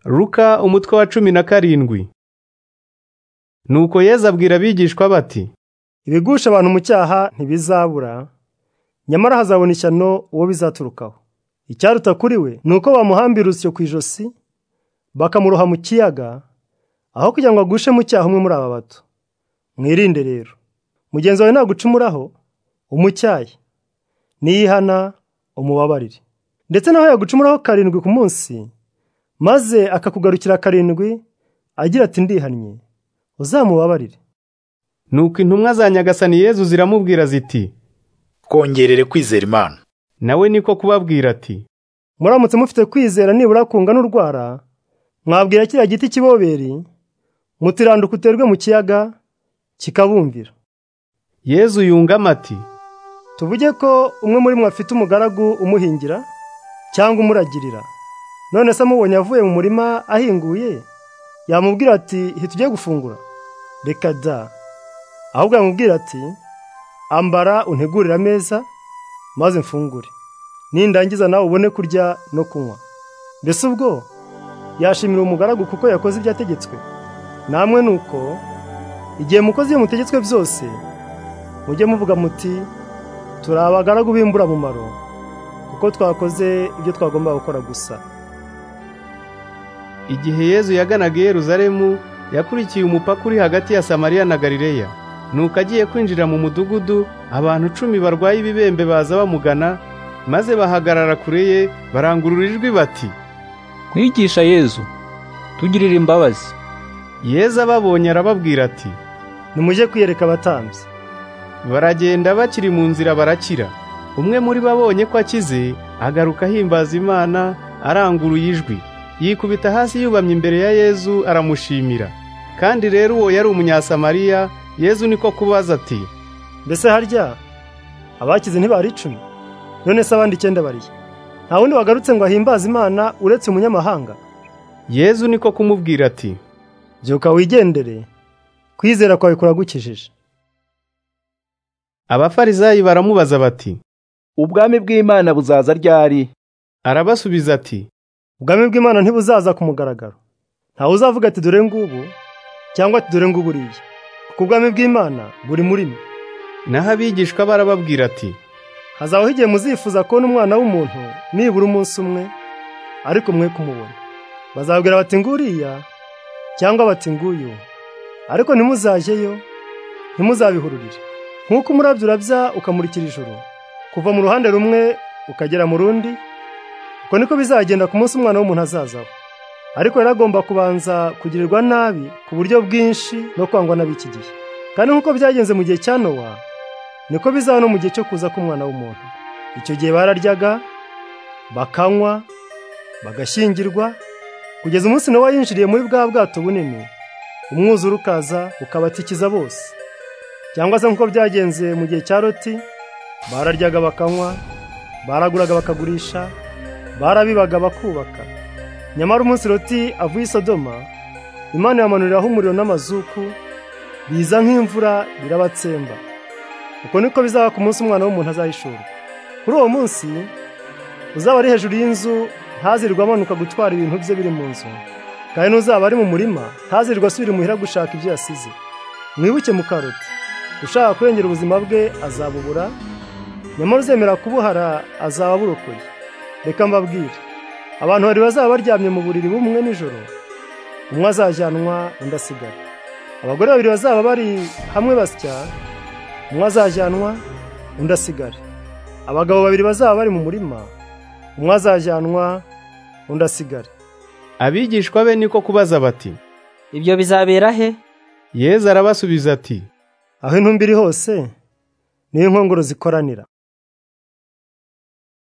Ruka umutwe wa cumi na karindwi Nuko Yezu abwira abigishwa bati ibigusha abantu mu cyaha ntibizabura nyamara hazabona ishyano uwo bizaturukaho icyaruta kuri we ni uko bamuhambira urusyo ku ijosi bakamuroha mu kiyaga aho kugira ngo agushe mu cyaha umwe muri aba bato mwirinde rero mugenzi wawe nagucumuraho umucyaye niyihana umubabarire ndetse naho yagucumuraho karindwi ku munsi maze akakugarukira karindwi agira ati ndihannye uzamubabarire nuko intumwa za nyagasani Yezu ziramubwira ziti twongerere kwizera imana nawe niko kubabwira ati muramutse mufite kwizera nibura kungana urwara mwabwira kiriya giti kiboberi mutiranduka uterwe mu kiyaga kikabumvira Yezu yungama ati tuvuge ko umwe muri mwe afite umugaragu umuhingira cyangwa umuragirira none se amubonye avuye mu murima ahinguye yamubwira ati hita ujye gufungura reka da ahubwo yamubwira ati ambara untegurire ameza maze mfungure nindangiza nawe ubone kurya no kunywa mbese ubwo yashimira umugaragu kuko yakoze ibyo ategetswe namwe ni uko igihe mukoze ibyo mutegetswe byose mujye muvuga muti turi abagaragu b'imburamumaro kuko twakoze ibyo twagomba gukora gusa igihe Yezu yaganaga i Yeruzalemu yakurikiye umupaka uri hagati ya Samariya na Galileya nuko agiye kwinjira mu mudugudu abantu cumi barwaye ibibembe baza bamugana maze bahagarara kure ye barangurura ijwi bati mwigisha yezu tugirire imbabazi Yezu ababonye arababwira ati nimujye kwiyereka abatambyi baragenda bakiri mu nzira barakira umwe muri bo abonye ko akize agaruka ahimbaza imana aranguruye ijwi yikubita hasi yubamye imbere ya Yezu aramushimira kandi rero uwo yari umunyasamariya Yezu niko kubaza ati mbese harya abakize ntibari icumi none se abandi icyenda bariye nta wundi wagarutse ngo ahimbaze imana uretse umunyamahanga Yezu niko kumubwira ati byuka wigendere kwizera kwawe kuragukijije abafarizayi baramubaza bati ubwami bw'imana buzaza ryari arabasubiza ati ubwami bw'imana ntibuzaza ku mugaragaro ntawe uzavuga ati dore ngubu cyangwa ati dore ngubu uriya kuko ubwami bw'imana buri muri mwe naho abigishwa barababwira ati hazabaho igihe muzifuza kubona umwana w'umuntu nibura umunsi umwe ariko mwe kumubona bazabwira bati nguriya cyangwa bati nguyu ariko ntimuzajyeyo ntimuzabihururire nk'uko umurabyo urabya ukamurikira ijoro kuva mu ruhande rumwe ukagera mu rundi uko niko bizagenda ku munsi umwana w'umuntu azazaho ariko yari agomba kubanza kugirirwa nabi ku buryo bwinshi no kwangwa n'ab'iki gihe kandi nk'uko byagenze mu gihe cya nowa niko bizaba no mu gihe cyo kuza k'umwana w'umuntu icyo gihe bararyaga bakanywa bagashyingirwa kugeza umunsi nowa yinjiriye muri bwa bwato bunini umwuzure ukaza ukabatikiza bose cyangwa se nk'uko byagenze mu gihe cya roti bararyaga bakanywa baraguraga bakagurisha barabibaga bakubaka nyamara umunsi roti avuye i sodoma imana yamanuriraho umuriro n'amazuku biza nk'imvura birabatsemba uko niko bizaba ku munsi umwana w'umuntu azahishurwa kuri uwo munsi uzaba ari hejuru y'inzu ntazirirwe amanuka gutwara ibintu bye biri mu nzu kandi n'uzaba ari mu murima ntazirirwe asubira imuhira gushaka ibyo yasize mwibuke mu karoti ushaka kurengera ubuzima bwe azabubura nyamara uzemera kubuhara azaba burokoye reka mbabwire abantu bari bazaba baryamye mu buriri bumwe nijoro umwe azajyanwa undi asigara abagore babiri bazaba bari hamwe basya umwe azajyanwa undi asigare abagabo babiri bazaba bari mu murima umwe azajyanwa undi asigare abigishwa be niko kubaza bati ibyo bizabera he Yezu arabasubiza ati aho intumbi iri hose niyo inkongoro zikoranira